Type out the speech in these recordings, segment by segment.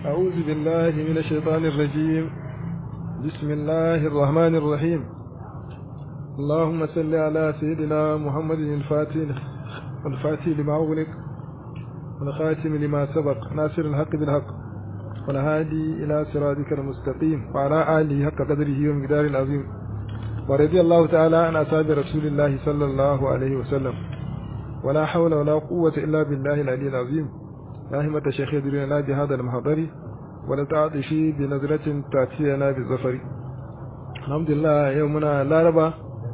أعوذ بالله من الشيطان الرجيم بسم الله الرحمن الرحيم اللهم صل على سيدنا محمد الفاتح الفاتح لما أغلق والخاتم لما سبق ناصر الحق بالحق والهادي إلى صراطك المستقيم وعلى آله حق قدره ومقدار العظيم ورضي الله تعالى عن أصحاب رسول الله صلى الله عليه وسلم ولا حول ولا قوة إلا بالله العلي العظيم يا همة الشيخ يدرينا بهذا المحضر ولتعطفي بنظرة تأتينا بالظفر الحمد لله يومنا لا ربا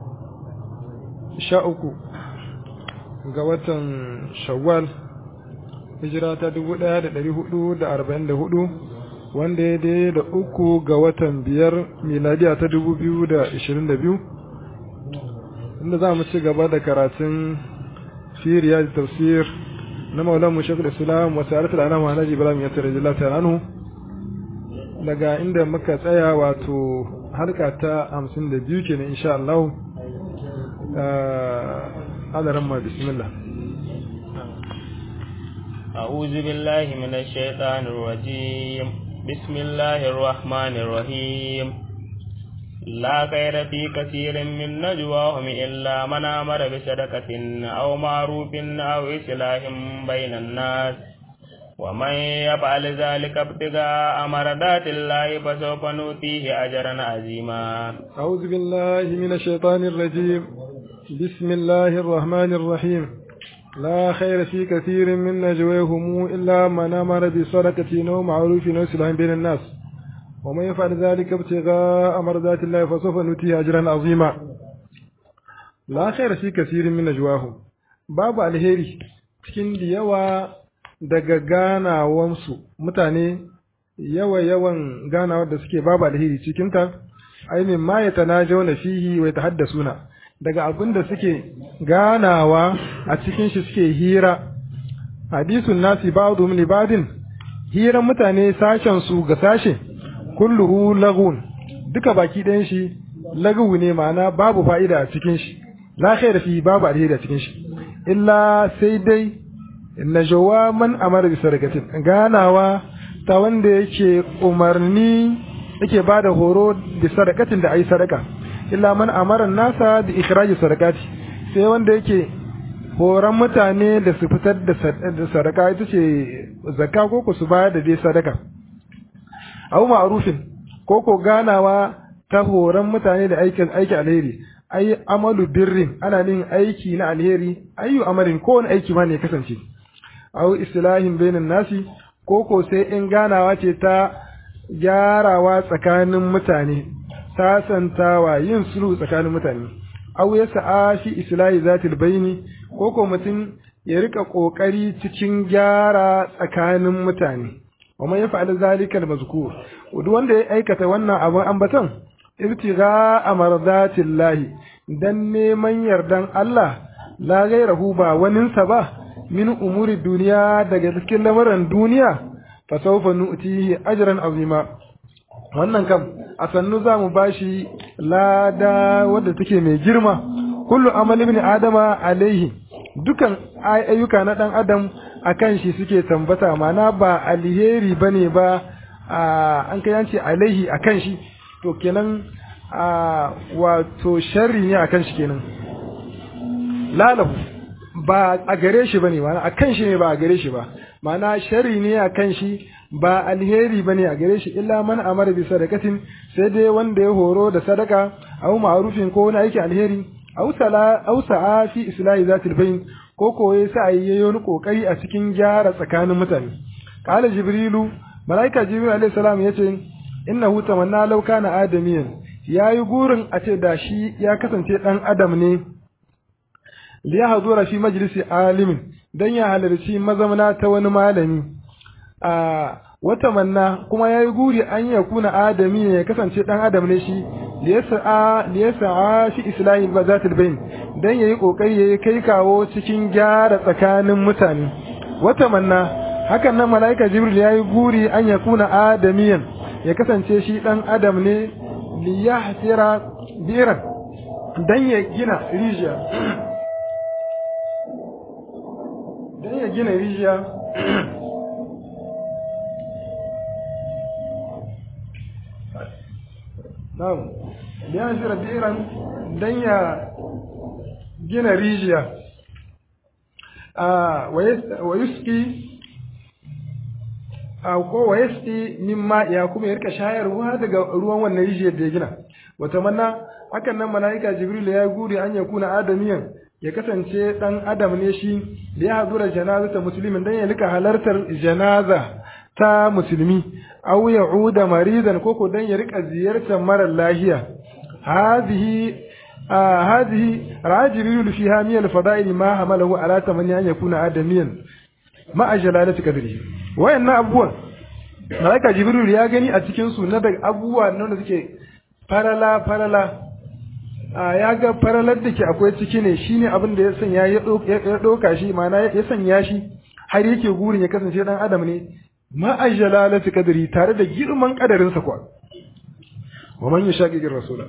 شاءكو قوة شوال hijira ta dubu ɗaya da ɗari hudu da arba'in da hudu wanda ya dai da uku ga watan biyar miladiya ta dubu biyu da ishirin da biyu inda za mu ci gaba da karatun firiya da tafsir na maulan mu shekul islam wasu arfi da alama na ibrahim ya tare jila ta ranu daga inda muka tsaya wato harka ta hamsin da biyu kenan insha Allah adaran ma bismillah أعوذ بالله من الشيطان الرجيم بسم الله الرحمن الرحيم لا خير في كثير من نجواهم إلا من أمر بصدقة أو معروف أو إصلاح بين الناس ومن يفعل ذلك ابتغاء مرضات الله فسوف نؤتيه أجرا عظيما أعوذ بالله من الشيطان الرجيم بسم الله الرحمن الرحيم لا خير في كثير من نجواهم إلا من أمر بصدقة أو معروف أو إصلاح بين الناس ومن يفعل ذلك ابتغاء مرضات الله فسوف نؤتيه أجرا عظيما لا خير في كثير من نجواهم باب الهيري cikin da yawa daga ganawansu mutane yawa yawan ganawar da suke babu alheri cikinta ai min ma ya tanajawna fihi wa yatahaddasuna daga abin da suke ganawa a cikin shi suke hira hadisun nasi ba'dhum li ba'din hiran mutane sashen su ga sashe kulluhu lagun duka baki ɗayan shi lagu ne ma'ana babu fa'ida a cikin shi la khair fi babu alheri a cikin shi illa sai dai najawa man amara bi sadaqatin ganawa ta wanda yake umarni yake bada horo da sadaqatin da ayi sadaka illa man amara nasa bi ikhraji sadaqati sai wanda yake horon mutane da su fitar da sadaka ita ce zakka ko ku su bayar da dai sadaka aw ma'rufin ko ko ganawa ta horon mutane da aikin aiki alheri ai amalu birrin ana nin aiki na alheri ayu amalin ko wani aiki ma ne kasance aw islahin bainan nasi ko ko sai in ganawa ce ta gyarawa tsakanin mutane sasantawa yin sulhu tsakanin mutane aw ya sa'a fi islahi zatil baini ko ko mutum ya rika kokari cikin gyara tsakanin mutane wa man yaf'al zalika al-mazkur duk wanda ya aikata wannan abin ambaton ibtigha amradatillahi dan neman yardan Allah la gairahu ba waninsa ba min umuri duniya daga cikin lamarin duniya fa sawfa nu'tihi ajran azima wannan kam a sannu za mu bashi lada wadda take mai girma kullu amali ibn adama alaihi dukan ayyuka na dan adam akan shi suke tambata mana ba alheri bane ba an kai yanci alaihi akan shi to kenan wato sharri ne akan shi kenan lalahu ba a gare shi bane mana akan shi ne ba a gare shi ba mana sharri ne akan shi ba alheri bane a gare shi illa man amara bi sadaqatin sai dai wanda ya horo da sadaka aw ma'rufin ko wani aiki alheri aw sala aw sa'a fi islahi zatil bayn ko ko ya sa yayi wani kokari a cikin gyara tsakanin mutane qala jibrilu malaika jibril alayhi salam yace innahu tamanna law kana adamiyan yayi gurin a ce da shi ya kasance dan adam ne liya hazura fi majlisi alimin dan ya halarci mazamana ta wani malami a wata manna kuma ya yi guri an ya kuna adami ne ya kasance ɗan adam ne shi liyasa'a fi islahi ba za bain don ya yi ƙoƙari ya yi kai kawo cikin gyara tsakanin mutane wata manna hakan nan mala'ika jibril ya yi guri an ya kuna adamiyan ya kasance shi ɗan adam ne liyahsira biran don ya gina rijiya don ya gina rijiya na'am biyan shi rabiran dan ya gina rijiya a wa yuski a ko wa yaski mimma ya kuma ya rika shayarwa daga ruwan wannan rijiyar da ya gina wata manna hakan nan mala'ika jibril ya guri an ya kuna adamiyan ya kasance dan adam ne shi da ya hazura janazata muslimin dan ya rika halartar janaza ta musulmi aw ya'uda maridan koko dan ya rika ziyartar mara lahiya hadhihi hadhihi rajibril fiha min al-fada'il ma hamalahu ala tamanni an yakuna adamiyan ma ajalalati kadrihi wayannan abubuwan malaika jibril ya gani a cikin su na daga abubuwa nan da suke farala farala a ya ga faralar da ke akwai ciki ne shine abin da ya sanya ya ɗauka shi ma'ana ya sanya shi har yake gurin ya kasance dan adam ne ma'ajalalati kadri tare da girman kadarinsa kwa wa man yashaqiqir rasula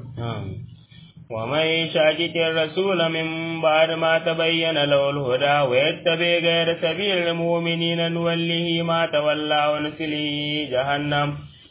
ومن يشاكك الرسول من بعد ما تبين له الهدى ويتبع غير سبيل المؤمنين نوله ما تولى ونسله جهنم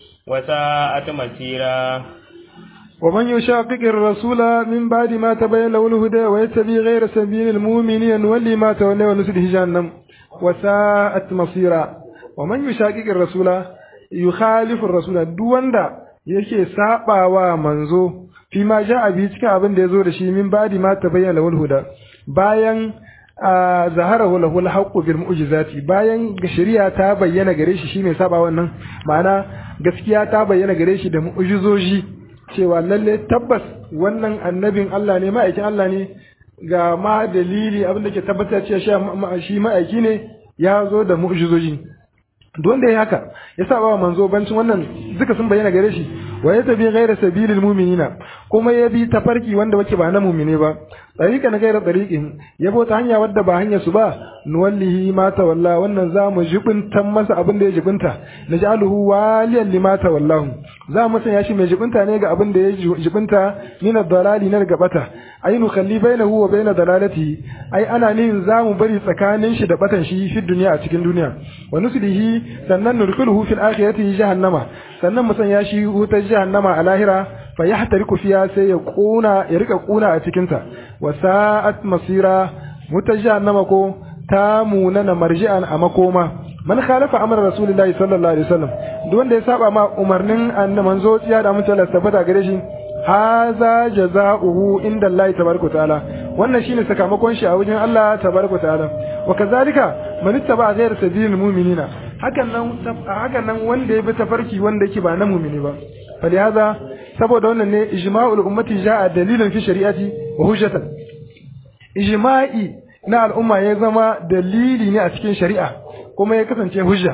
وساءت مسيرا ومن يشاقق الرسول من بعد ما تبين له الهدى ويتبع غير سبيل المؤمنين نولي ما تولى ونسله جهنم وساءت مصيرا ومن يشاقق الرسول يخالف الرسول دواندا yake sabawa manzo fi ma ja'a bi cikin abin da yazo da shi min badi ma tabayyana lahul huda bayan zaharahu lahul haqqu bil mu'jizati bayan shari'a ta bayyana gare shi shi mai saba wannan ma'ana gaskiya ta bayyana gare shi da mu'jizoji cewa lalle tabbas wannan annabin Allah ne ma'aikin Allah ne ga ma dalili abin da ke tabbatar cewa shi ma'aiki ne ya zo da mu'jizoji don da ya haka ya saba wa manzo bancin wannan duka sun bayyana gare shi wa ya tabi ghaira sabilil mu'minina kuma ya bi tafarki wanda wake ba na mu'mine ba tariqa na ghaira tariqin ya bota hanya wadda ba hanya su ba nuwallihi ma tawalla wannan za mu jibintan masa abin da ya jibinta naj'aluhu waliyan lima tawallahu za mu sanya shi mai jibinta ne ga abin da ya jibinta min ad-dalali na daga bata ay nukhalli bainahu wa bain dalalatihi ai ana nin za mu bari tsakanin shi da batan shi fi duniya a cikin duniya wa nuslihi sannan nurkuluhu fil akhirati jahannama sannan mu sanya shi wutar jahannama a lahira fa yahtariku fiha sai ya kuna ya rika kuna a cikin ta wa sa'at masira wutar jahannama ko ta munana marji'an a makoma man khalafa amra rasulullahi sallallahu alaihi wasallam duk wanda ya saba ma umarnin annabi manzo tsiya da mutum Allah tabbata gare shi haza jazaohu inda Allah tabaraka taala wannan shine sakamakon shi a wajen Allah tabaraka taala wa kazalika man ittaba ghayra sabilil mu'minina hakan nan hakan nan wanda ya bi tafarki wanda yake ba na mu'mini ba falihaza saboda wannan ne ijma'ul ummati ja'a dalilan fi shari'ati wa hujjatan ijma'i na al'umma ya zama dalili ne a cikin shari'a kuma ya kasance hujja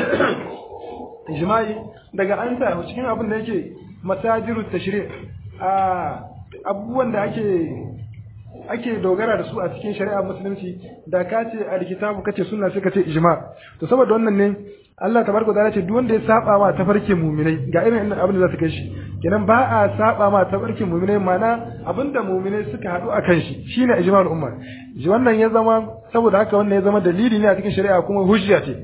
ijma'i daga an sa cikin abin da yake masajiru tashri' a abubuwan da ake ake dogara da su a cikin shari'a musulunci da ka ce alkitabu kace sunna sai ka ce ijma to saboda wannan ne Allah tabaraka ta'ala ce duk wanda ya saba ma tafarkin mu'minai ga irin abin da za su kai shi kenan ba a saba ma tafarkin mu'minai mana abinda mu'minai suka haɗu a kan shi shine ijma'ul umma wannan ya zama saboda haka wannan ya zama dalili ne a cikin shari'a kuma hujja ce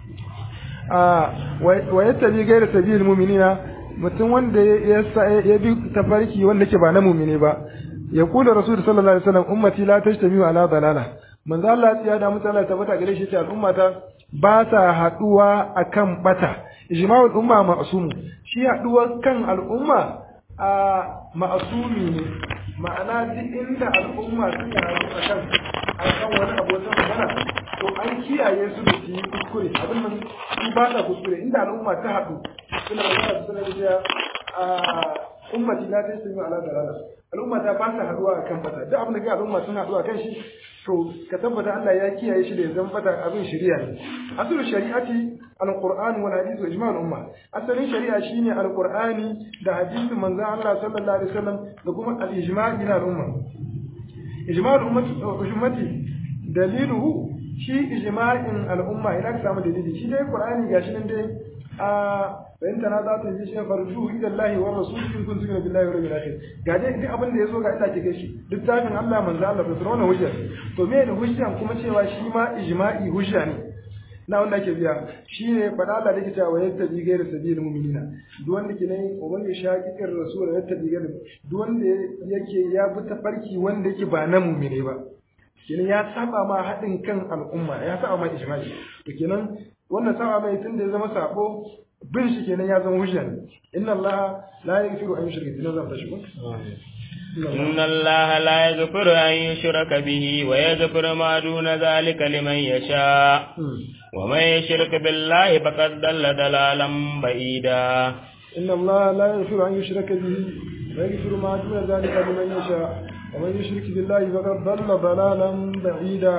a wa yattabi ghayra sabilil mu'minina mutum wanda ya bi tafarki wanda ke ba na mu'mini ba ya kula rasul sallallahu alaihi wasallam ummati la tajtamiu ala dalala manzo Allah ya da mutala tabbata gare shi ce al'ummata ba sa haduwa akan bata ijma'ul umma ma'sum shi haduwa kan al'umma a ma'sumi ne ma'ana duk inda al'umma suka haɗu akan akan wani abokan magana to an kiyaye su da su yi kuskure abin nan su ba sa kuskure inda al'umma ta haɗu suna magana su suna da a ummati la tasmi ala dalala al'umma ta ba sa haduwa akan bata duk abin da ga al'umma sun haɗu akan shi to ka tabbata Allah ya kiyaye shi da ya zama bata abin shari'a ne asalin shari'ati alquran wal hadith wa ijma'ul umma asalin shari'a shine alqur'ani da hadisin manzon Allah sallallahu alaihi wasallam da kuma al-ijma'i na al'umma ijma'ul ummati ummati daliluhu shi ijma'in al'umma ina ka samu dalili shi dai qur'ani gashi nan dai a فإن تنازعتم في شيء فردوه إلى الله والرسول إن كنتم تؤمنون بالله واليوم الآخر ga dai duk abin da yazo ga ita ke shi littafin Allah manzo Allah da sunan hujja to me da hujja kuma cewa shi ma ijma'i hujja ne na wanda ake biya shine fada Allah da yake cewa yattabi ghayra sabilil mu'minina duk wanda ke nan uban ya shaki ir rasul yattabi ghayra duk wanda yake ya bi tafarki wanda yake ba na mu'mine ba kenan ya saba ma haɗin kan al'umma ya saba ma ijma'i to kenan wannan saba mai tun da ya zama sabo bin shi kenan ya zama hujja ne inna allaha la yaghfiru an yushrika bihi zan tashi إن الله لا يغفر أن يشرك به ويغفر ما دون ذلك لمن يشاء ومن يشرك بالله فقد ضل ضلالا بعيدا إن الله لا يغفر أن يشرك به ويغفر ما دون ذلك لمن يشاء ومن يشرك بالله فقد ضل ضلالا بعيدا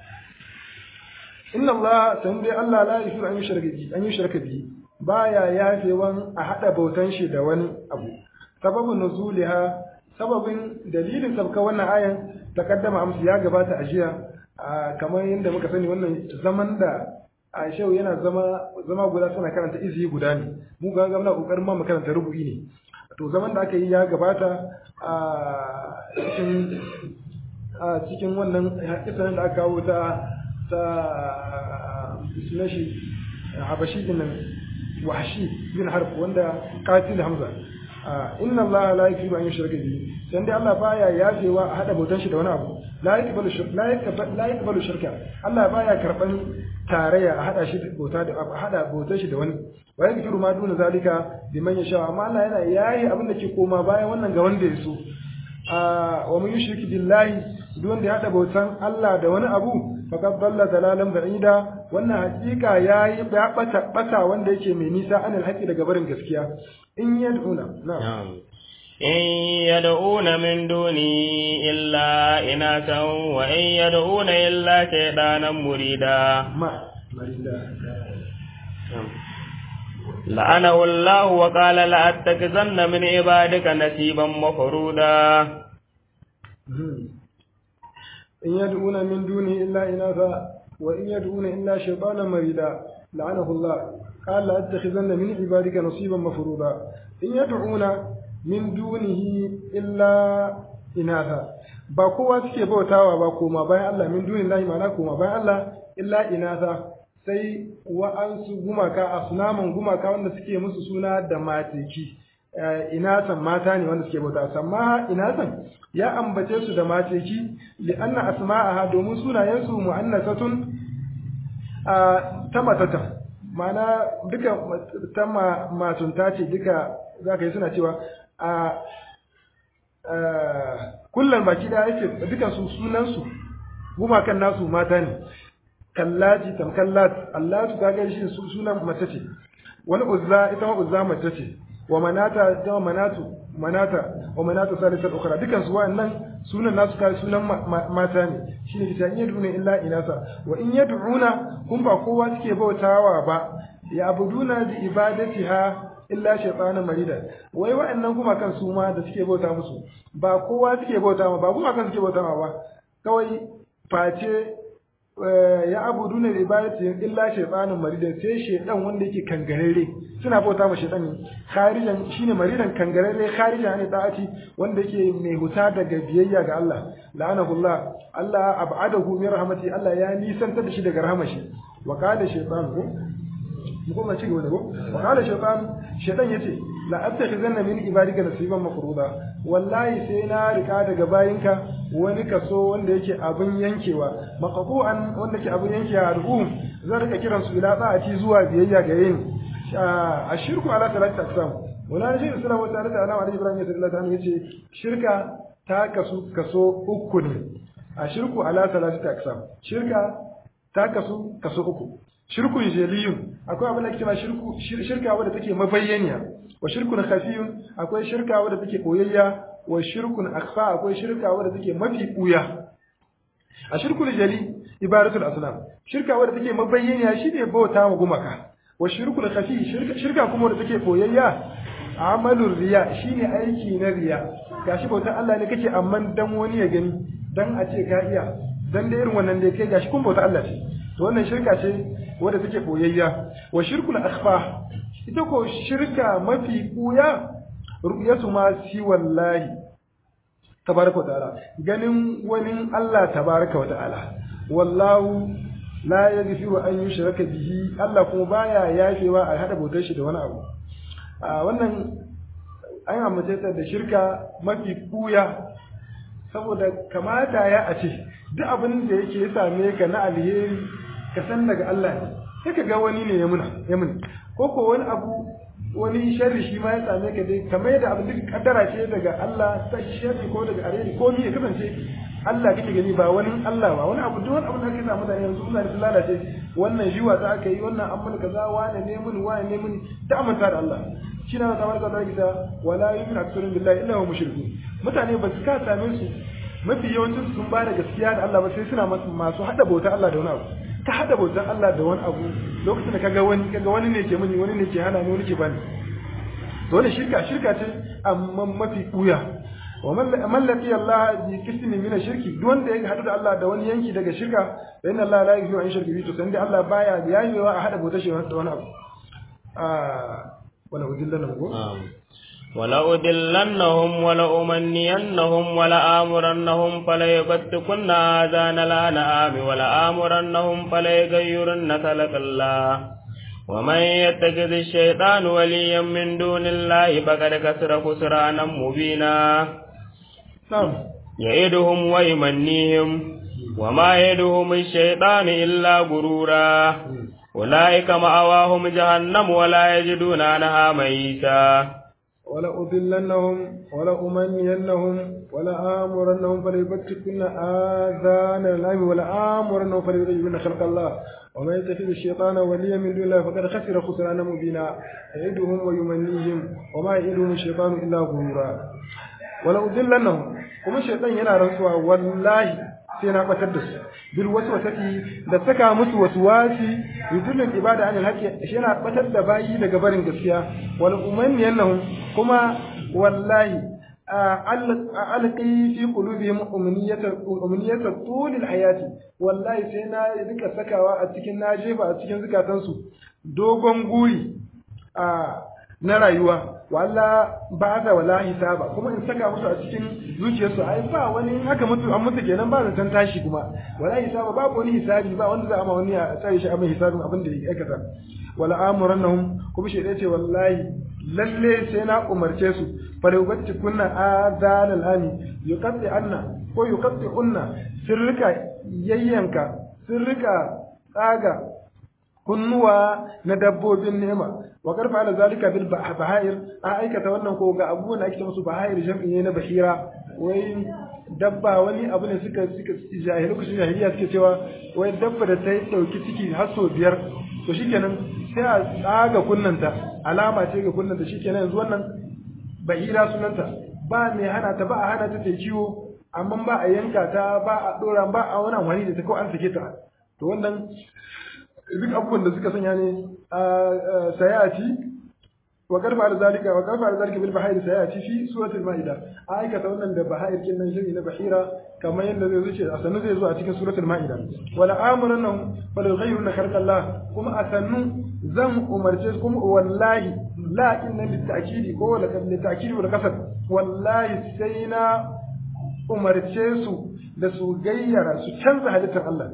إن الله سنبي الله لا يغفر أن يشرك به أن يشرك به baya yafewan a haɗa bautan shi da wani abu sababin nuzuliha sababin dalilin sabka wannan ayan takaddama amsu ya gabata a jiya kamar yadda muka sani wannan zaman da a shau yana zama zama guda suna karanta izi guda ne mu ga ga muna kokarin ma mu karanta rubu'i ne to zaman da aka yi ya gabata a cikin a cikin wannan kisan da aka kawo ta ta sunashi habashi din nan wahshi bin harf wanda qatil hamza inna allaha la yaghfiru an yushraka bihi sai dai Allah baya yafewa a hada bautan shi da wani abu la yaqbalu shirka la yaqbalu la yaqbalu shirka Allah baya karban tarayya a hada shi bauta da a hada bautan shi da wani wa yaghfiru ma duna zalika liman yasha amma Allah yana yayi abin da ke koma bayan wannan ga wanda ya so wa man yushrik billahi duk wanda ya hada bautan Allah da wani abu faqad dalla dalalan ba'ida wannan hakika yayi ya bata bata wanda yake mai nisa anil haqqi daga barin gaskiya in yad'una na'am إن يدعون من دوني إلا إناثا وإن يدعون إلا شيطانا مريدا ما مريدا لعنه الله وقال لأتخذن من عبادك نصيبا مفرودا إن يدعون من دونه إلا إناثا وإن يدعون إلا شيطانا مريدا لعنه الله قال لأتخذن من عبادك نصيبا مفروضا إن يدعون من دونه إلا إناثا ba kowa suke bautawa ba koma bayan Allah min dunin lahi mana koma bayan Allah illa inasa sai wa'ansu gumaka asnaman gumaka wanda suke musu suna da mateki inasan mata ne wanda suke bauta amma inasan ya ambace su da mateki li anna asma'aha domin sunayen su mu'annasatun ta matata ma'ana duka ta matunta ce duka zaka yi suna cewa a kullum baki da yake dukan su sunan su gumakan nasu mata ne kallaji tamkallat Allah su kaga shi sunan mace ce wani uzza ita ma uzza mace ce wa manata ita manatu manata wa manata salisat ukhra dukan su wa'annan sunan nasu kai sunan mata ne shine kita in yad'una illa inasa wa in yad'una kun ba kowa suke bautawa ba ya abuduna bi ibadatiha illa shaytanan marida wai wa'annan kuma kan su ma da suke bauta musu ba kowa suke bauta ma ba kuma kan suke bauta ma ba kawai face ya abudu ne ibadati illa shaytanun maridan sai shaydan wanda yake kangarere suna bauta ma shaytan ne kharijan shine maridan kangarere kharijan ne ta'ati wanda yake mai huta daga biyayya ga Allah la'anahullah Allah ab'adahu min rahmati Allah ya nisanta da shi daga rahmashi wa qala shaytan ko mu kuma ci gaba da ko wa qala shaytan shaytan yace la attakhizanna min ibadika nasiban mafruda wallahi sai na rika daga bayinka wani kaso wanda yake abin yankewa maqbu'an wanda yake abin yankewa al'um zan rika kiran su ila ta'ati zuwa biyayya ga yin ashirku ala salati aqsam wala shi islam wa ta'ala ala ali ibrahim sallallahu alaihi wasallam yace shirka ta kasu kaso uku ne ashirku ala salati aqsam shirka ta kasu kaso uku shirkun jeliyun akwai abin da ake cewa shirku shirka wadda take mabayyaniya wa shirkun khafiyun akwai shirka wadda take koyayya wa shirkun akhfa akwai shirka wadda take mafi buya a shirkul jali ibadatul asnam shirka wadda take mabayyaniya shine bauta wa gumaka wa shirkul khafi shirka shirka kuma wadda take koyayya amalur riya shine aiki na riya gashi bautar Allah ne kake amma dan wani ya gani dan a ce ka iya dan da irin wannan da kai gashi kun bauta Allah ce to wannan shirka ce wadda take boyayya wa shirkul akhfa ita ko shirka mafi kuya ru'yatu ma si wallahi tabaraka wa ta'ala ganin wani Allah tabaraka wa ta'ala wallahu la yaghfiru an yushraka bihi Allah kuma baya yafewa a hada bautar shi da wani abu a wannan an amince ta da shirka mafi kuya saboda kamata ya a ce duk abin da yake ya same ka na alheri ka san daga Allah ne sai ka ga wani ne ya muna ya muni ko ko wani abu wani sharri shi ma ya same ka dai kamar yadda abin duk kaddara ce daga Allah ta sharri ko daga alheri ko ni ya kasance Allah kake gani ba wani Allah ba wani abu duk wani abu da kake samu mutane yanzu suna da lalace wannan jiwa ta aka yi wannan an mun kaza wane ne mun wane ne mun da amanta da Allah shi na kamar ka zaki ta wala yu'minu aktharun billahi illa hum mushrikun mutane ba su ka same su mafi yawancin sun ba da gaskiya da Allah ba sai suna masu hada bautar Allah da wani abu ka hada bautar Allah da wani abu lokacin da kaga wani kaga wani ne ke muni wani ne ke hana ni wani ke bani to wannan shirka shirka ce amma mafi kuya wa man laqi Allah bi qismin min shirki duk wanda ya hadu da Allah da wani yanki daga shirka fa inna Allah la yaghfiru an shirki to san dai Allah baya yayewa a hada bautar shi da wani abu ah wala udillana go ولأضلنهم ولأمنينهم ولآمرنهم فليبتكن آذان الأنعام ولآمرنهم فليغيرن خلق الله ومن يتخذ الشيطان وليا من دون الله فقد كسر خسرانا مبينا نعم يعدهم ويمنيهم وما يدهم الشيطان إلا غرورا أولئك مأواهم جهنم ولا يجدون عنها ميتا ولأضلنهم ولأمنينهم ولآمرنهم فليبتكن آذان الأنعام ولآمرنهم فليغيرن خلق الله ومن يتخذ الشيطان وليا من دون الله فقد خسر خسرانا مبينا يعدهم ويمنيهم وما يعدهم الشيطان إلا غرورا ولأضلنهم kuma shaitan yana rantsuwa wallahi sai na batar da su bil waswasati da saka musu waswasi yudillul ibada anil haqqi shi yana batar da bayi daga barin gaskiya wal umanniyannahum kuma wallahi alqi fi qulubihim umniyata umniyata tulil hayati wallahi sai na rika sakawa a cikin na jefa a cikin zukatansu dogon guri a na rayuwa walla ba da wala hisaba kuma in saka musu a cikin zuciyarsu ai ba wani haka mutu an mutu kenan ba zaton tashi kuma wala hisaba babu wani hisabi ba wanda za a ma wani a tsare shi a mai hisabin abin da ya aikata wala amurannahum kuma shi ce wallahi lalle sai na umarce su fala yubatti kunna adanal ani yuqatti anna ko yuqatti unna sirrika yayyanka sirrika tsaga kunnuwa na dabbobin nema wa karfa ala zalika bil bahair a aikata wannan ko ga abubuwan da ake musu bahair jam'i ne na bahira wai dabba wani abu ne suka suka jahili lokacin jahiliya suke cewa wai dabba da ta yi dauki ciki har sau biyar to shikenan sai a tsaga kunnanta alama ce ga kunnanta shikenan yanzu wannan bahira sunanta ba mai hana ta ba a hana ta ta kiwo amma ba a yanka ta ba a dora ba a wani amfani da ta ko an sake ta to wannan duk abubuwan da suka sanya ne a sayati wa karfa da zalika wa karfa da zalika bil bahayir sayati fi suratul maida a aikata wannan da bahayir kin nan shiri na bahira kamar yadda zai zuce a sannu zai zo a cikin suratul maida wala amrunahum fal yughayyiruna khalqa Allah kuma a sannu zan umarce su kuma wallahi la inna lit ta'kidi ko wala lit ta'kidi wal qasad wallahi sai na umarce su da su gayyara su canza halittar Allah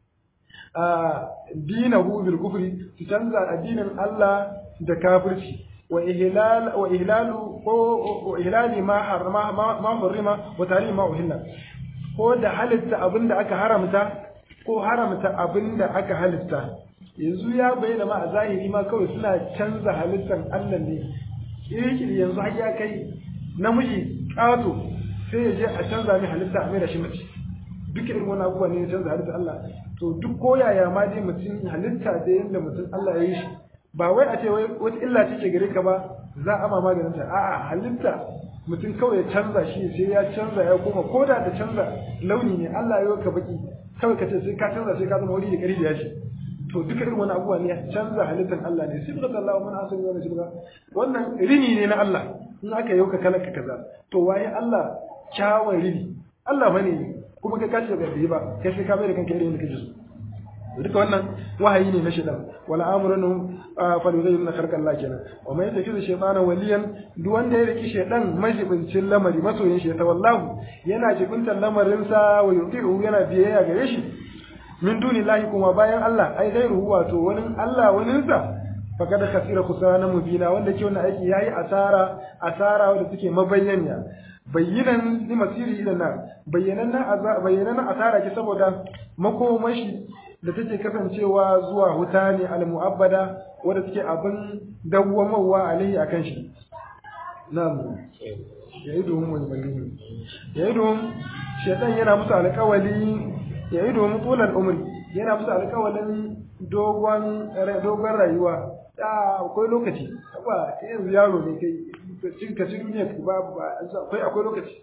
dinahu bil kufri su canza addinin Allah da kafirci wa ihlal wa ihlalu ko wa ihlali ma harama ma hurima wa tahrim ma uhilla ko da halitta abinda aka haramta ko haramta abinda aka halitta yanzu ya bayyana ma a zahiri ma kawai suna canza halittar Allah ne kirkiri yanzu har ya kai namiji ƙato sai ya je a canza mai halitta a mai da shi mace duk irin wani abubuwa ne ya canza halittar Allah to duk koyaya ma dai mutum halitta da yadda mutum Allah ya yi shi ba wai a ce wai wata illa ce ke gare ka ba za a ma maganin ta a'a halitta mutum kawai ya canza shi sai ya canza ya koma ko da da canza launi ne Allah ya ka baki kawai ka ce sai ka canza sai ka zama wuri da kari da yashi to duka irin wani abubuwa ne canza halittar Allah ne sai Allah Allah mun asali wannan shirka wannan rini ne na Allah in aka yau ka kalaka kaza to waye Allah kyawun rini Allah bane kuma kai kace ga bai ba kai sai ka mai da kanka irin da kake so duka wannan wahayi ne na shaitan wala amrunhum falyughayyiruna khalqa Allah kenan wa man yattakhidhu shaytana waliyan duk wanda ya riki shaytan majibincin lamari masoyin shi ta wallahu yana jibintar lamarin sa wa yuti'u yana biyayya gare shi min dunillahi kuma bayan Allah ai gairu wato wani Allah wani sa faqad khasira khusrana mubina wanda ke wannan aiki yayi asara asara wanda suke mabayyana bayyanan ni masiri ila nar bayyanan bayyanan asara ke saboda makomashi da take kasancewa zuwa huta ne al-mu'abbada wanda take abin dawwamawa alaihi akan shi na'am ya'iduhum wa yubayyinun ya'iduhum shaytan yana musu alƙawali ya'iduhum tulal umri yana musu alƙawalin dogon dogon rayuwa da akwai lokaci ba yanzu yaro ne kai cin ka cikin duniya ba akwai akwai lokaci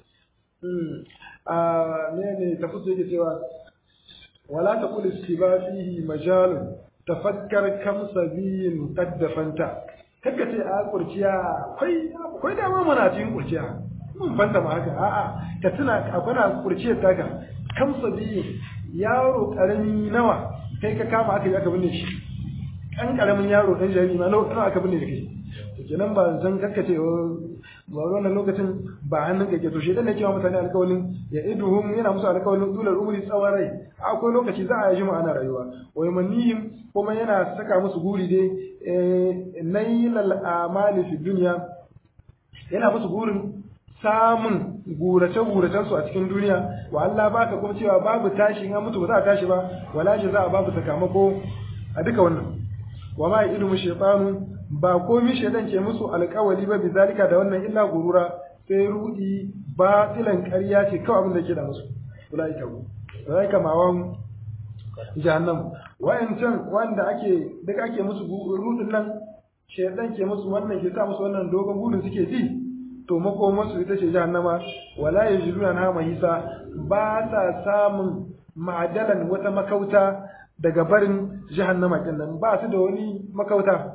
a ne ne tafsir yake cewa ولا تقل استبا فيه مجال تفكر كم سبيل قد دفنت kaka ce a kurciya akwai akwai dama mana cikin kurciya mun fanta ma haka a'a ka tuna akwai na kurciyar taka kam sabi yaro karami nawa kai ka kama aka yi aka binne shi kan karamin yaro dan jariri ma nawa aka binne da kai to kenan ba zan kaka ce ba wannan lokacin ba hannun kake to shedan ne cewa mutane alƙawalin ya iduhum yana musu alƙawalin dular umri tsawon rai akwai lokaci za a yi jima ana rayuwa wa yamannihim kuma yana saka musu guri dai nailal amali fi dunya yana musu gurin samun gurace guracen su a cikin duniya wa Allah baka kuma cewa babu tashi in an mutu ba za a tashi ba wala za a babu sakamako a duka wannan wa ma ilmu shaytanu ba komi shaidan ke musu alƙawali ba bi zalika da wannan illa gurura sai rudi batilan ƙarya ce kawai abin da ke da musu ulaika ku ulaika mawan jahannam wayancan wanda ake duk ake musu rudin nan shaidan ke musu wannan ke sa musu wannan dogon gudun suke ji to makomar su ita ce jahannama wala yajiduna na mahisa ba ta samun ma'adalan wata makauta daga barin jahannama kenan ba su da wani makauta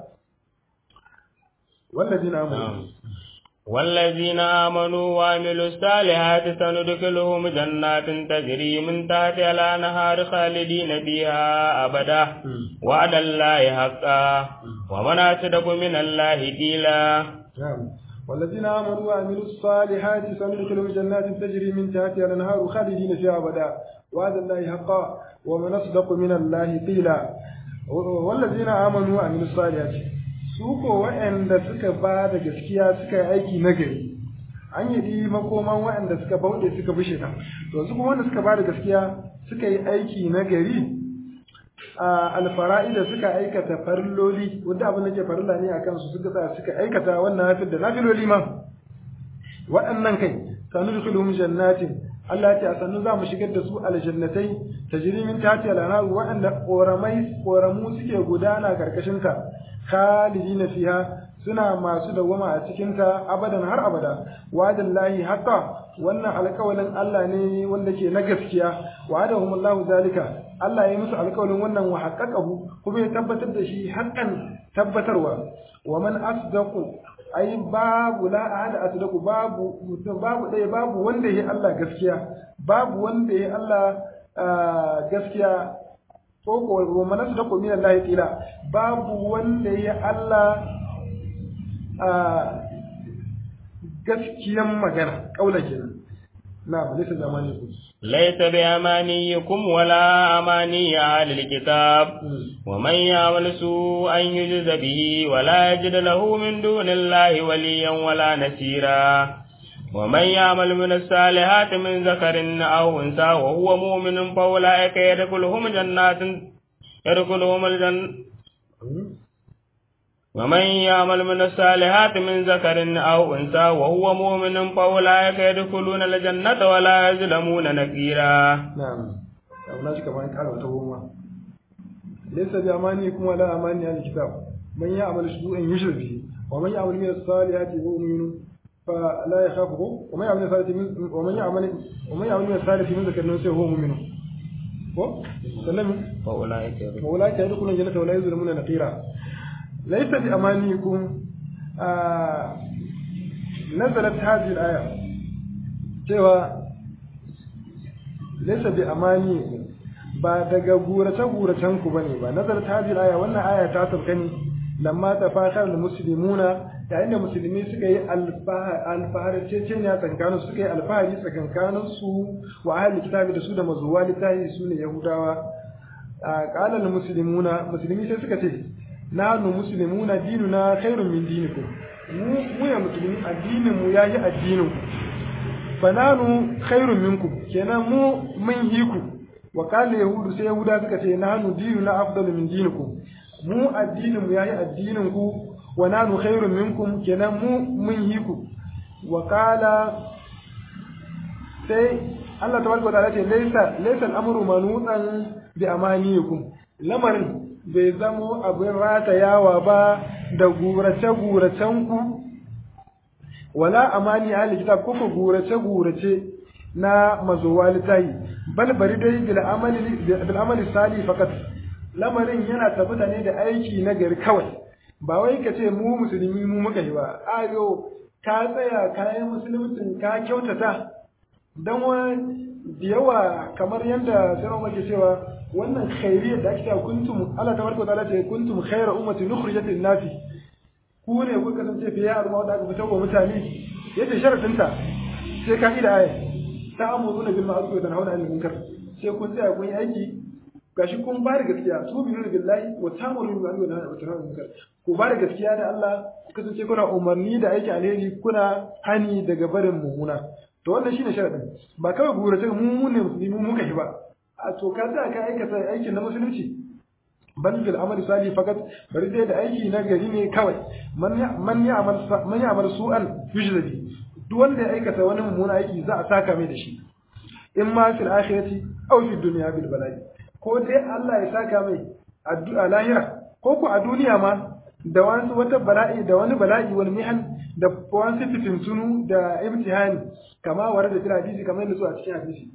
والذين آمنوا والذين آمنوا وعملوا الصالحات سندخلهم جنات تجري من تحتها الأنهار خالدين فيها أبدا وعد الله حقا ومن أصدق من الله قيلا نعم والذين آمنوا وعملوا الصالحات سندخلهم جنات تجري من تحتها الأنهار خالدين فيها أبدا وعد الله حقا ومن أصدق من الله قيلا والذين آمنوا وعملوا الصالحات su ko waɗanda suka ba da gaskiya suka yi aiki nagari an yi makoman waɗanda suka bauɗe suka bi shaitan to su kuma wanda suka ba da gaskiya suka yi aiki nagari a alfara'ida suka aikata farloli wanda abin da ke farilla ne a kansu suka tsaya suka aikata wannan hafid da nafiloli ma waɗannan kai sanu dukuluhum jannatin Allah ya ce a sannu za mu shigar da su aljannatai tajri min tahti al-anhar waɗanda ƙoramai ƙoramu suke gudana karkashin ta khalidina fiha suna masu dawwama a cikin ta abadan har abada wa'adallahi haqqa wannan alƙawalin Allah ne wanda ke na gaskiya wa'adahumullahu zalika Allah ya musu alƙawalin wannan wa haqqaqahu kuma ya tabbatar da shi haqqan tabbatarwa wa man asdaqu ai babu la ahada asdaqu babu mutum babu ɗaya babu wanda ya Allah gaskiya babu wanda ya Allah gaskiya ko ko wa man asdaqu min Allah qila babu wanda ya Allah gaskiyan magana kaula kenan نعم ليس بأمانيكم ليس بأمانيكم ولا أماني أهل الكتاب ومن يعمل سوءا يجز به ولا يجد له من دون الله وليا ولا نسيرا ومن يعمل من الصالحات من ذكر أو أنثى وهو مؤمن فأولئك يدخلهم جنات يدخلهم الجنة ومن يعمل من الصالحات من ذكر أو أنثى وهو مؤمن فأولئك يدخلون الجنة ولا يظلمون نكيرا نعم أبناء كما قال وتوما ليس بأمانيكم ولا أماني أهل الكتاب من يعمل سوءا يشرك به ومن يعمل من الصالحات وهو مؤمن فلا يخافه ومن يعمل الصالحات من ومن يعمل ومن يعمل من الصالحات من ذكر نفسه وهو مؤمن سلم فأولئك يدخلون الجنة ولا يظلمون نقيرا ليس بأمانيكم آه نزلت هذه الآية cewa laysa bi amaniyikum ba daga gurace guracen ku bane ba nazarat hadhihi aya wannan aya ta sauka ne lamma tafakar al muslimuna yayin da musulmi suka yi alfahari cece ne a tsakankanin suka yi alfahari tsakankanin su wa ahli kitabi da su da mazuwa littafi su ne yahudawa qala al muslimuna muslimi sai suka ce nahnu muslimuna dinuna khairun min dinikum mu mu ya musulmi addinin mu yayi addinin ku fananu khairun minkum kenan mu mun yi ku wa qala yahudu sai yahuda suka ce nahnu dinuna afdalu min dinikum mu addinin mu yayi addinin ku wa nanu khairun minkum kenan mu mun yi ku wa qala sai Allah tabaraka wa ta'ala ce laysa laysa al-amru manutan bi amaniyikum lamarin bai zamo abin ratayawa ba da gurace guracen ku wala amani ahli kitab ko gurace gurace na mazuwa littahi bal bari dai bil amali bil amali sali fakat lamarin yana tabbata ne da aiki na gari kawai ba wai ka ce mu musulmi mu muka yi ba ayo ka tsaya ka yi musuluncin ka kyautata dan wani da yawa kamar yadda sai muke cewa wannan khairiyar da ake cewa kuntum Allah tabaraka wa ta'ala ce kuntum khayra ummati nukhrijat lin-nasi ku ne ku kasance fiye a al'umma da aka fitar wa mutane yace sharadin ta sai ka ida aya ta amuruna bil ma'ruf wa tanhauna 'anil munkar sai kun tsaya kun yi aiki gashi kun ba da gaskiya su bi billahi wa ta'muru bil ma'ruf wa tanhauna 'anil munkar ku ba da gaskiya da Allah ku kasance kuna umarni da aiki alheri kuna hani daga barin mummuna to wannan shine sharadin ba kawai gurace mu ne musulmi mu muka yi ba a to ka tsaya ka aikata aikin na musulunci bal fil amali salih fakat bari dai da aiki na gari ne kawai man man ya'mal man ya'mal su'an yujzabi duk wanda ya aikata wani mummuna aiki za a saka mai da shi in ma fil akhirati aw fid dunya bil bala'i ko dai Allah ya saka mai a lahira ko ku a duniya ma da wani wata bala'i da wani bala'i wani mihan da wani fitintunu da imtihani kama ware da jira hadisi kamar yadda su a cikin hadisi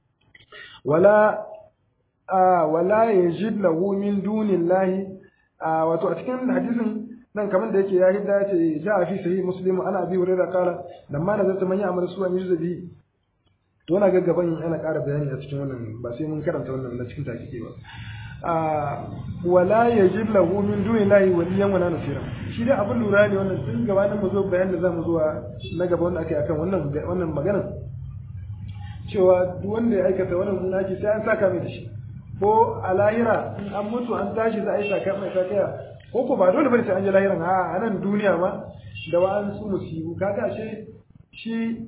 wala a wala yajid lahu min dunillahi a wato a cikin hadisin nan kamar da yake ya hidda ce ja fi sahih muslim ana abi hurairah kala lamma na zata manya amal su an yuzabi to na gaggaban ana ƙara bayani a cikin wannan ba sai mun karanta wannan na cikin takike ba a wala yajid lahu min dunillahi waliyan wala nasira shi dai abin lura ne wannan tun gabanin mu zo bayan da zamu zuwa na gaba wanda akai akan wannan wannan magana cewa duk wanda ya aikata wannan munaki sai an saka mai da shi ko a lahira in an mutu an tashi za a yi saka mai sakaya ko ko ba dole bane sai an je lahiran a nan duniya ma da wa'an su musibu kaga ashe shi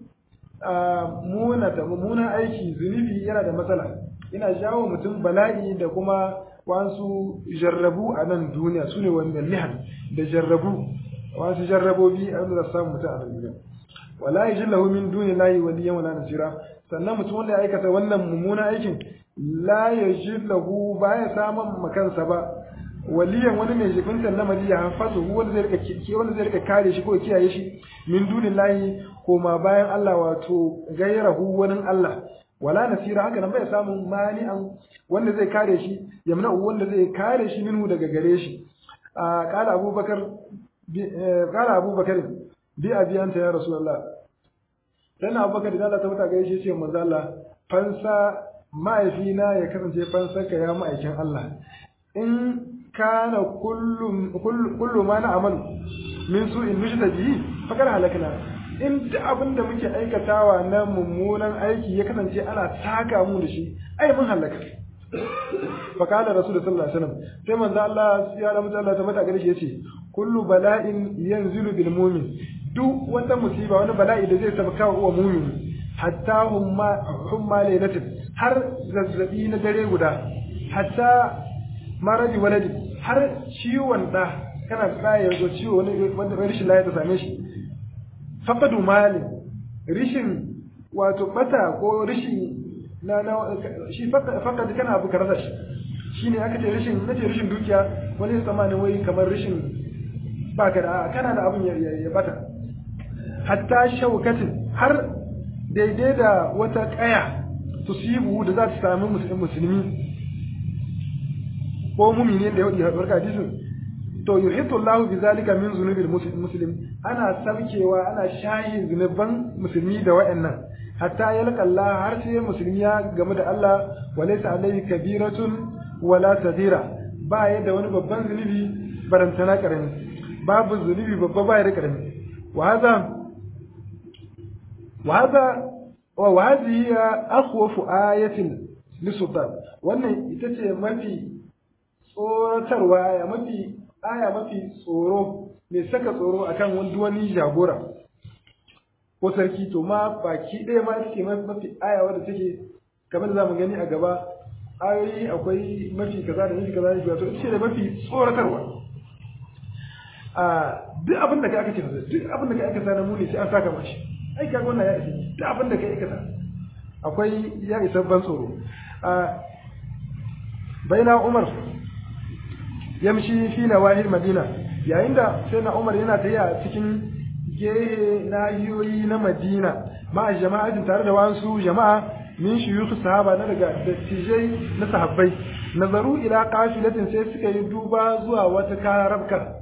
muna ta mummunan aiki zunubi yana da matsala yana jawo mutum bala'i da kuma wasu jarrabu a nan duniya su ne wanda lihan da jarrabu wasu jarrabobi a wanda za su samu mutum a nan duniya wala yajid lahu min dunillahi waliyan wala nasira sannan mutum wanda ya aikata wannan mummunan aikin la yajid lahu baya samun makansa ba waliyan wani mai jibinta lamari ya hafazu wanda zai rika wanda zai rika kare shi ko kiyaye shi min dunillahi koma bayan Allah wato gairahu wani Allah wala nasira haka nan bai samun mani'an wanda zai kare shi yamna wanda zai kare shi minhu daga gare shi qala abubakar qala abubakar bi abiyanta ya rasulullah dan abubakar da Allah ta mata gaishe ce manzo Allah fansa ma'aifina ya kasance fansarka ya ma'aikin Allah in kana kullu kullu ma na amalu min su'in nushta bihi fakar halakna in da abin da muke aikatawa na mummunan aiki ya kasance ana saka mu da shi ai mun halaka fakala rasul sallallahu alaihi wasallam sai manzo Allah ya da mutu Allah ta mata gare shi yace kullu bala'in yanzilu bil mu'min duk wata musiba wani bala'i da zai sabaka wa mu'min hatta humma humma lailatin har zazzabi na dare guda hatta maradi waladi har ciwon da kana da ya zo ciwo wani wanda rashin lafiya ta same shi faqadu mali rishin wato bata ko rishin na na shi faqad kana abu karasa shi shine aka ce rishin nace rishin dukiya wani tsammanin wai kamar rishin baka da kana da abun ya bata hatta shaukatin har daidai da wata kaya tusibu da za ta sami musulmi ko mumini da ya barka hadisin to yuhitu Allah bi zalika min zunubil muslim ana sabkewa ana shahin zunuban musulmi da wayannan hatta yalqa Allah har sai musulmi ya game da Allah walaysa alayhi kabiratun wala sadira ba ya da wani babban zunubi barantana karami babu zunubi babba ba ya da karami wa hadha wa hadha wa hadhihi akhwafu ayatin lisultan wannan ita ce mafi tsoratarwa aya mafi aya mafi tsoro mai saka tsoro akan wani wani jagora ko sarki to ma baki ɗaya ma take mafi aya wadda take kamar da zamu gani a gaba ayoyi akwai mafi kaza da mafi kaza da to ita da mafi tsoratarwa a duk abin da ka aka ce duk abin da ka aikata na muni sai an saka mashi ai kaga wannan ya isa duk abin da ka aikata akwai ya isa ban tsoro a baina umar yamshi fi nawahil madina yayin da sai na umar yana tafiya cikin gehe nahiyoyi na madina ma'a jama'atin tare da wasu jama'a min shuyukh sahaba na daga dattijai na sahabbai nazaru ila qafilatin sai suka yi duba zuwa wata karabka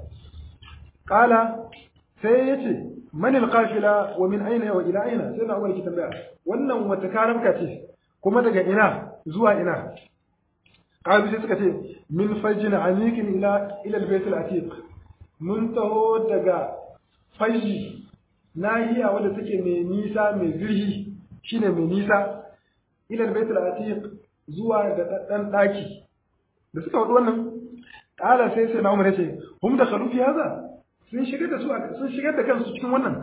qala sai yace man alqafila wa min aina wa ila aina sai na umar ki tambaya wannan wata karabka ce kuma daga ina zuwa ina qalu sai suka ce min fajjin amikin ila ila albayt alatiq mun taho daga faji nahiya wadda take mai nisa mai zirhi shine mai nisa ila albayt alatiq zuwa da daddan daki da suka wadu wannan kala sai sai na umar yace hum da khalu fi hada sun shigar da su sun shigar da kansu cikin wannan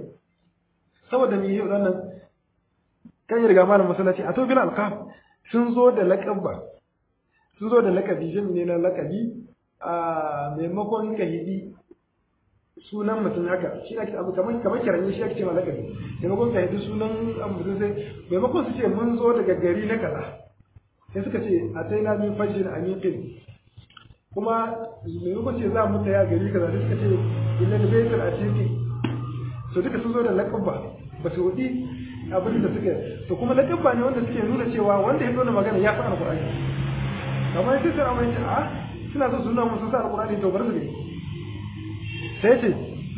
saboda me yi wannan kan riga malam masallaci a to bil alqab sun zo da laqaba sun zo da lakabi jin ne na lakabi a maimakon kahidi sunan mutum haka shi ake abu kamar kamar kiranye shi ake cewa lakabi maimakon kahidi sunan mutum sai maimakon su ce mun zo daga gari na kaza sai suka ce a sai na min fajin amiqin kuma maimakon ce za mu taya gari kaza sai suka ce illa da baitul atiqi to duka sun zo da lakabba ba su wudi abin da suke to kuma lakabba ne wanda suke nuna cewa wanda ya zo da magana ya fi alqur'ani kamar sai sai amma yace a suna so suna musu sa alqur'ani to bar su ne sai ce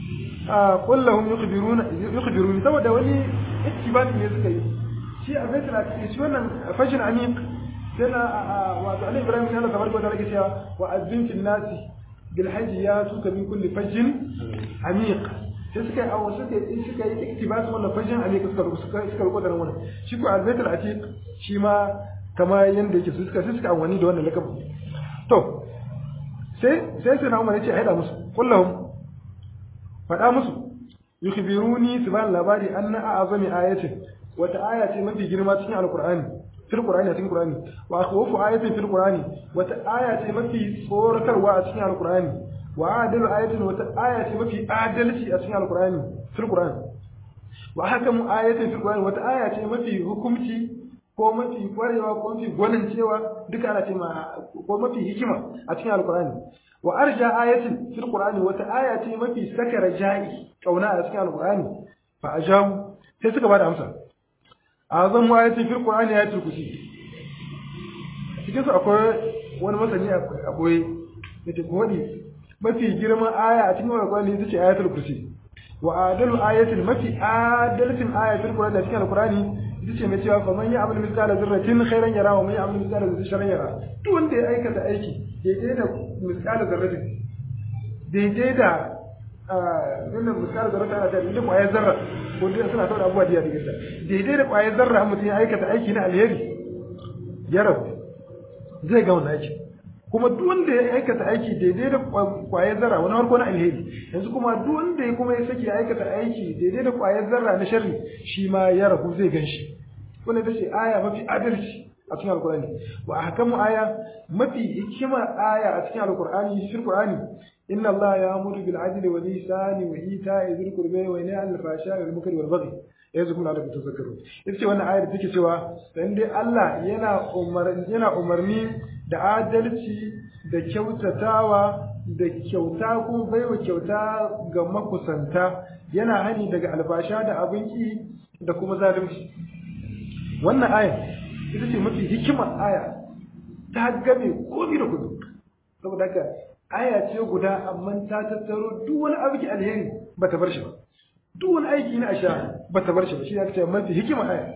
a kullahum yukhbiruna yukhbiruni saboda wani ittibani ne suka yi shi a baitul atiq shi wannan fajin amiq sai na wato Ali Ibrahim ne Allah tabaraka wa ta'ala ke cewa wa azzin fil nasi bil hajji ya tuka min kulli fajin amiq sai suka yi awo suka yi suka yi iktibas wannan fajin amiq suka suka suka rubuta wannan shi ko al-baitul atiq shi ma kama yanda yake su suka sai suka amfani da wannan lakabi to sai sai sai na umar yace a haɗa musu kullahum faɗa musu yukhbiruni su bani labari anna a'azami ayatin wata aya ce mafi girma cikin alqur'ani fil qur'ani a cikin qur'ani wa akhwafu ayatin fil qur'ani wata aya ce mafi tsoratarwa a cikin alqur'ani wa adalu ayatin wata aya ce mafi adalci a cikin alqur'ani fil qur'ani wa hakamu ayatin fil qur'ani wata aya ce mafi hukumci ko mafi kwarewa ko mafi gwanin cewa duka ana ce ma ko mafi hikima a cikin alqur'ani wa arja ayatin fil qur'ani wata aya ce mafi saka raja'i kauna a cikin alqur'ani fa ajabu sai suka bada amsa azam ayatin fil qur'ani ayatul kursi cikin su akwai wani masani a boye yace ko wadi mafi girman aya a cikin alqur'ani ita ce ayatul kursi wa adalu ayatin mafi adalatin aya fil qur'ani a cikin alqur'ani ita ce mai cewa fa man ya'mal mithqala dharratin khairan yara wa man ya'mal mithqala dharratin sharran yara duk wanda ya aikata aiki daidai da mithqala dharratin daidai da wannan mithqala dharratin ana da da kwayar zarra ko dai suna saboda abubuwa da yake da daidai da kwayar zarra mutum ya aikata aiki na alheri ya rabu zai ga wannan aiki kuma duk wanda ya aikata aiki daidai da kwayar zarra wani harko na alheri yanzu kuma duk wanda ya kuma ya saki ya aikata aiki daidai da kwayar zarra na sharri shi ma ya rabu zai gan shi wannan ita ce aya mafi adalci a cikin alkur'ani wa ahkamu aya mafi hikimar aya a cikin alkur'ani shi alkur'ani inna allaha ya'muru bil adli wal ihsani wa ita'i dhil qurbi wa yanha 'anil fahsha'i wal munkari wal baghi yazukum la'allakum tadhakkarun ita ce wannan ayar da take cewa dan dai Allah yana umar yana umarni da adalci da kyautatawa da kyauta ko baiwa kyauta ga makusanta yana hani daga albasha da abinki da kuma zalunci wannan aya ita ce mafi hikimar aya ta game komai da kudu saboda haka aya ce guda amma ta tattaro duk wani aiki alheri ba ta bar shi ba duk wani aiki na asha ba ta bar shi ba shi ya ce mafi hikimar aya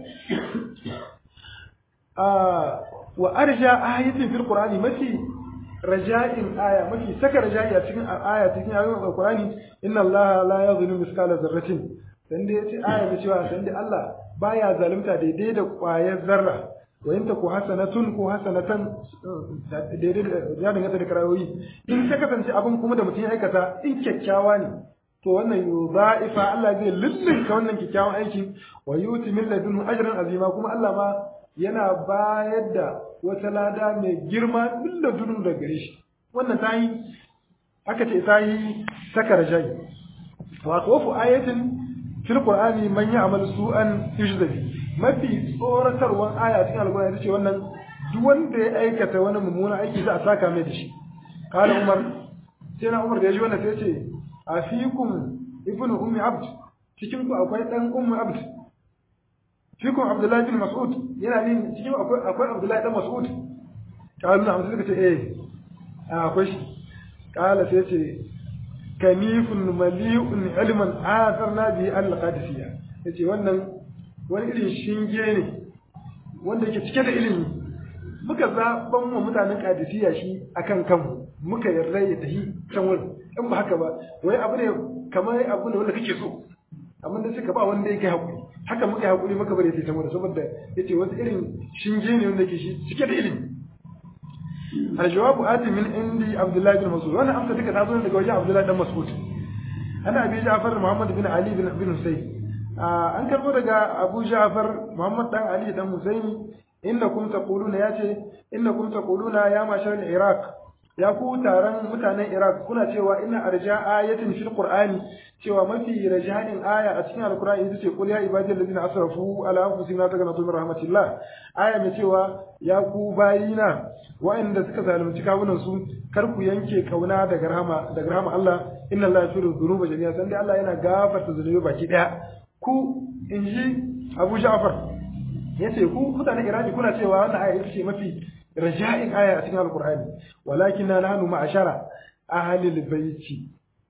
wa arja ayatin fil qur'ani mafi raja'in aya mafi saka raja'i a cikin aya cikin ayoyin alqur'ani inna allaha la yadhlimu mithqala dharratin dan dai yace aya da cewa dan dai Allah baya zalunta daidai da ƙwayar zarra wa in taku hasanatun ko hasanatan daidai ya danganta da karayoyi in ta kasance abin kuma da mutum ya aikata in kyakkyawa ne to wannan yudha'ifa Allah zai lullunka wannan kyakkyawan aiki wa yuti min ladunhu ajran azima kuma Allah ma yana bayar da wata lada mai girma min ladunhu daga gare shi wannan ta yi aka ce ta yi saka rajai wa khawfu ayatin fil qur'ani man ya'mal su'an yujzabi mafi tsoratarwan aya cikin alqur'ani ce wannan duk wanda ya aikata wani mummuna aiki za a saka mai da shi qala umar sai na umar da ya ji wannan sai ce afikum ibnu ummi abd cikin ku akwai dan ummi abd fikum abdullahi bin mas'ud yana ne cikin akwai akwai abdullahi dan mas'ud kalu na suka ce eh akwai shi kala sai ce kanifun mali'un ilman atharna bi al-qadisiyya yace wannan wani irin shinge ne wanda yake cike da ilimi muka zaban wa mutanen qadisiyya shi akan kanmu muka yarda ya tafi can wurin in ba haka ba wai abu ne kamar abu ne wanda kake so amma da suka ba wanda yake hakuri haka muka hakuri muka bari ta can wurin saboda yace wani irin shinge ne wanda yake shi cike da ilimi الجواب آتي من عندي عبد الله بن مسعود وانا امsa duka tazo daga wajen Abdullah dan Mas'ud ana Abi Ja'far Muhammad bin Ali bin bin Husayn an karbo daga Abu Ja'far Muhammad dan Ali dan Husayn innakum taquluna yace innakum taquluna ya mashar al-Iraq ya ku taron mutanen Iraq kuna cewa ina arja ayatin fil Qur'ani cewa mafi raja'in aya a cikin Al-Qur'ani ita ce qul ya ibadiyal ladina asrafu ala anfusihim la taqnatu min rahmatillah aya mai cewa ya ku bayina wa'anda suka zalunci kawunan su kar ku yanke kauna daga rahama daga rahama Allah inna Allah yaghfiru dhunuba jami'a san dai Allah yana gafarta zunubi baki daya ku inji Abu Ja'far yace ku mutanen Iraki kuna cewa wannan aya ita ce mafi raja'in aya a cikin Al-Qur'ani walakin nahnu ma'ashara ahli al-bayti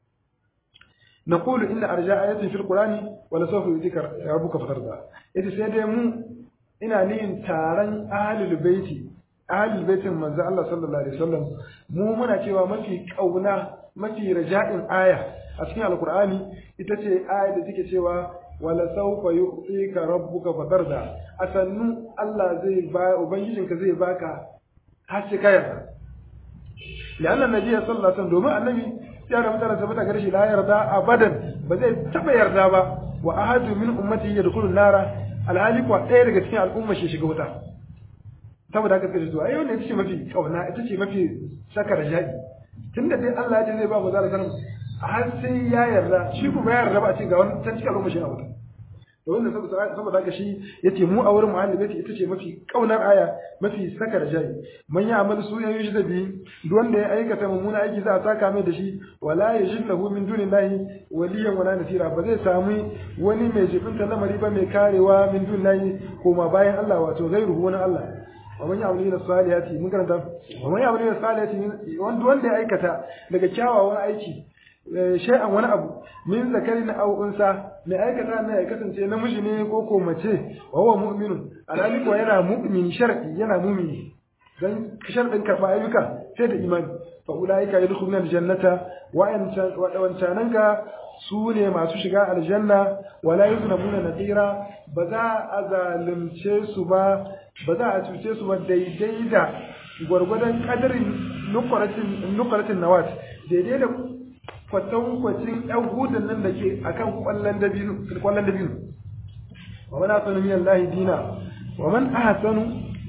نقول إن أرجاء آيات في القرآن ولا سوف يذكر ربك فترضى إذا سيدي مو إنا نين تاران أهل البيت أهل البيت من الله صلى الله عليه وسلم مو منا cewa mafi kauna mafi raja'in aya a cikin alqur'ani ita ce aya da take cewa wala sawfa yu'tika rabbuka fatarda asannu Allah zai ba ubangijinka zai baka har sai ka yarda لأن النبي صلى الله عليه وسلم دوما النبي ya da mutane tabbata gare shi la yarda abadan ba zai taba yarda ba wa ahadu min ummati yadkhulu nara alhali kuwa ɗaya daga cikin al'umma shi shiga wuta saboda haka kace to ai wannan ita ce mafi kauna ita ce mafi saka raja'i tunda dai Allah ya ce zai ba mu zara sanin har sai ya yarda shi kuma ya yarda ba a ce ga wani can cikin al'umma shi na wuta to wannan saboda haka shi yace mu a wurin muhalli baiti ita ce mafi kaunar aya mafi saka raja'i man ya amal su ya yushi da bi duk wanda ya aikata mummuna aiki za a saka mai da shi wala yajid lahu min dunillahi waliyan wala nasira ba zai samu wani mai jibinta lamari ba mai karewa min dunillahi koma bayan Allah wato gairuhu wani Allah wa man ya'malu min salihati mun karanta wa man ya'malu min salihati wanda ya aikata daga kyawawan aiki shay'an wani abu min zakarin aw unsa mai aikata ne ya kasance namiji ne ko ko mace wa huwa mu'minun alhali ko yana mu'min shar'i yana mu'mini dan shar'in karba ayyuka sai da imani fa ulaika yadkhuluna aljannata wa wancananka su ne masu shiga aljanna wala yuzlamuna nadira ba za a zalunce su ba ba za a cuce su ba daidai da gwargwadon kadarin nukaratin nukaratin nawat daidai da kwatankwacin ‘yan hudun nan da ke a kan ƙwallon dabino. Wa man ahsanu min Allah dina wa man ahsanu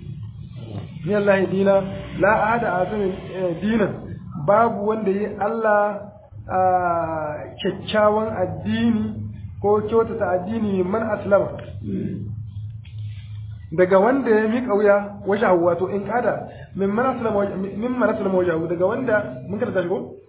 min Allah dina la ahada ahsanu dinan babu wanda yi Allah kyakkyawan addini ko kyautata addini man aslama daga wanda ya miƙa wuya wajahu wato in kada min man aslama min man aslama wajahu daga wanda mun kada tashi ko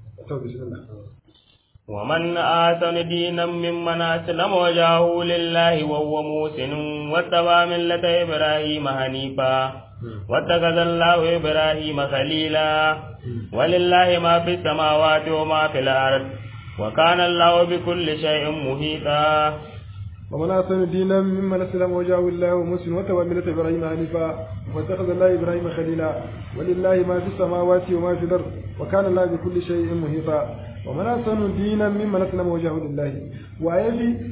ومن آتن دينا ممن أسلم وجهه لله وهو موسن واتبع ملة إبراهيم حنيفا واتخذ الله إبراهيم خليلا ولله ما في السماوات وما في الأرض وكان الله بكل شيء محيطا ومن أحسن دينا ممن أسلم وجهه الله ومسلم وتبع ملة إبراهيم حنيفا واتخذ الله إبراهيم خليلا ولله ما في السماوات وما في الأرض وكان الله بكل شيء محيطا ومن أحسن دينا ممن أسلم وجهه لله وأيفي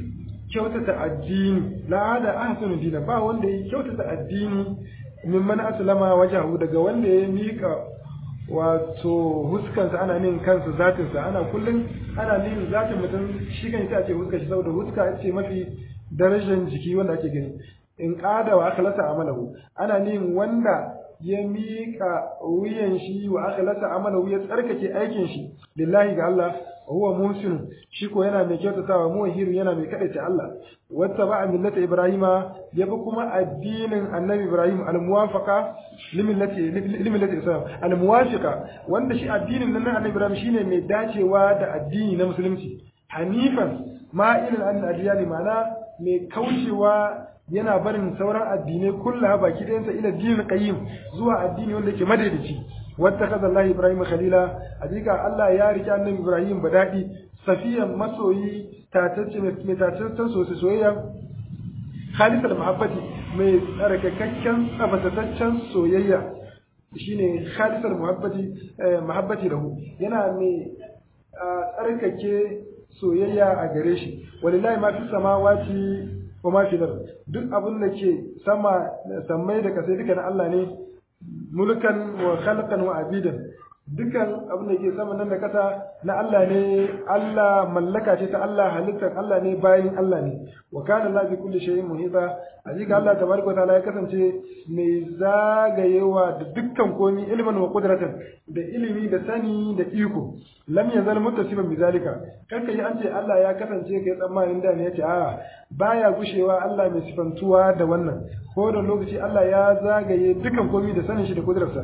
kyautata addini la da ahsanu dina ba wanda ya kyautata addini mimman aslama wajahu daga wanda ya mika wato huskansa ana nin kansa zatinsa ana kullum ana nin zatin mutum shi kan ita ce huska shi saboda huska ce mafi darajar jiki wanda ake gani in qada wa akhlasa amalahu ana nin wanda ya mika wuyan shi wa akhlasa amalahu ya tsarkake aikin shi lillahi ga Allah huwa muhsin shi ko yana mai kyautatawa muhiru yana mai kadace Allah wata ba millata ibrahima ya bi kuma addinin annabi ibrahim al-muwafaqa limillati limillati islam al-muwafiqa wanda shi addinin nan na annabi ibrahim shine mai dacewa da addini na musulunci hanifan ma'ilin an adiyani mana mai kaucewa yana barin sauran addinai kullaha baki ɗayansa ila dinin qayyim zuwa addini wanda yake madaidaici واتخذ الله ابراهيم خليلا حقيقه الله يا رجال النبي ابراهيم بدادي صفيا مسوي تاتce mai tataccen sosai soyayya khalis al-mahabbati mai tsarkakakken tsabataccen soyayya shine khalis al-mahabbati mahabbati lahu yana mai tsarkake soyayya a gare shi walillahi ma fi samawati wa ma fi duk abin da ke sama sammai da kasai duka na Allah ne mulkan wa khalqan wa abidan dukan abin da ke sama nan da kasa na Allah ne Allah mallaka ce ta Allah halittar Allah ne bayin Allah ne wa kana Allah bi kulli shay'in muhita hakika Allah tabaraka wa ta'ala ya kasance mai zagayewa da dukkan komi ilman wa qudratan da ilimi da sani da iko lam yazal muttasiban bi zalika kanka yi an ce Allah ya kasance kai tsammanin da ne yace a baya gushewa Allah mai sifantuwa da wannan ko da lokaci Allah ya zagaye dukan komi da sanin shi da kudurarsa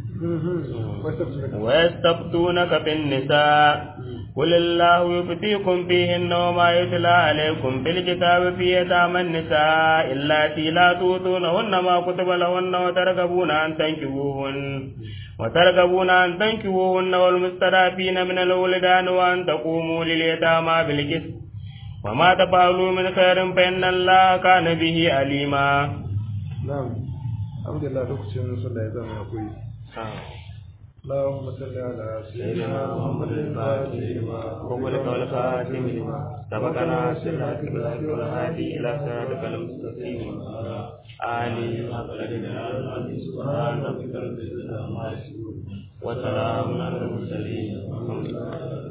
ويستفتونك في النساء قل الله يفتيكم فيهن وما يتلى عليكم في الكتاب في يتامى النساء اللاتي لا تؤتونهن ما كتب لهن وترغبون أن تنكحوهن وترغبون أن تنكحوهن والمستضعفين من الولدان وأن تقوموا لليتامى بالقسط وما تفعلوا من خير فإن الله كان به عليما نعم الحمد لله لوكacin sallah ya zama akwai اللهم صل على سيدنا محمد الفاتح لما وقلك والخاتم لما سبقنا سرك بالحق والهادي إلى صراطك المستقيم آله سبحان ربك رب العزة عما يصفون وسلام على المرسلين والحمد لله